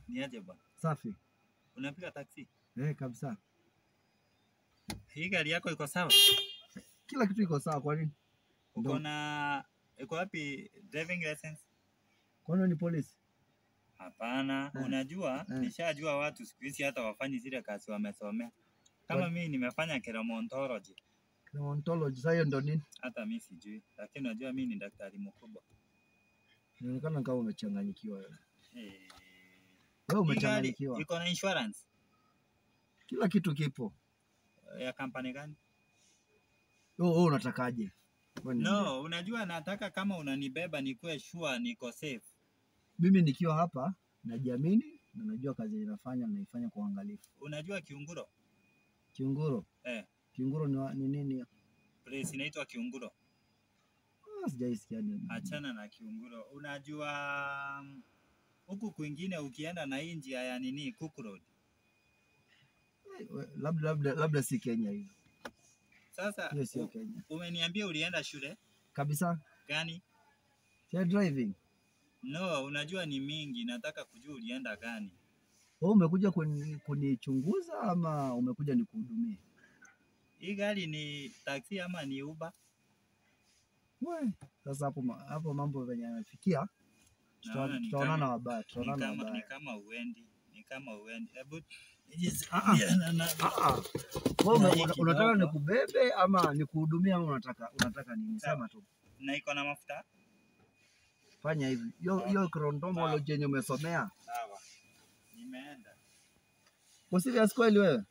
Ni aje bwana? Safi. Unapiga taksi? Eh, kabisa. Hii gari yako iko sawa? Kila kitu iko sawa kwa nini? Uko Ndo. na iko wapi driving license? Kwani wewe ni polisi? Hapana, Eh. unajua Eh. nishajua watu siku hizi hata wafanyi zile kazi wamesomea. Kama What? mimi nimefanya keromontology, Ontology. Sasa hiyo ndo nini? hata mimi sijui, lakini unajua mimi ni daktari mkubwa. Inaonekana kama umechanganyikiwa wewe. Eh. Wewe Hii gari umechanganyikiwa. iko na insurance Kila kitu kipo. ya kampani gani? Wewe wewe unatakaje? Wewe niambie. No, unajua nataka kama unanibeba nikuwe sure niko safe. Mimi nikiwa hapa najiamini na najua kazi ninafanya naifanya kwa uangalifu. Unajua Kiunguro? Kiunguro. Eh, Kiunguro ni, wa- ni nini? place inaitwa Kiunguro. Ah, sijaisikia nini. Achana na Kiunguro. Unajua mm, huku kwingine ukienda na hii njia ya nini Cook Road. Eh, we- Labda labda labda si Kenya hiyo. Sasa Hiyo sio u- Kenya. umeniambia ulienda shule Kabisa. gani? Ya driving. No, unajua ni mingi, nataka kujua ulienda gani. Wewe umekuja kuni- kunichunguza ama umekuja nikuhudumie? Hii gari ni taxi ama ni Uber? We, sasa hapo ma- hapo mambo venye yamefikia tuta- Naona ni tutaonana kama- wabaya, Ni tutaonana kama, ni wabaya. kama uendi, ni kama uendi. Hebu Ah, ah. na- na- Ah, ah. Wewe ume- Na hii una- unataka kidogo. nikubebe ama nikuhudumie ama unataka unataka nini? Sema tu. na iko na mafuta Fanya hivi. Hiyo hiyo chronology yenye umesomea. sawa. Nimeenda Kwa serious kweli wewe?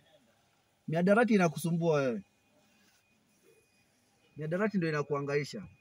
Miadarati inakusumbua wewe? Miadarati ndio inakuangaisha.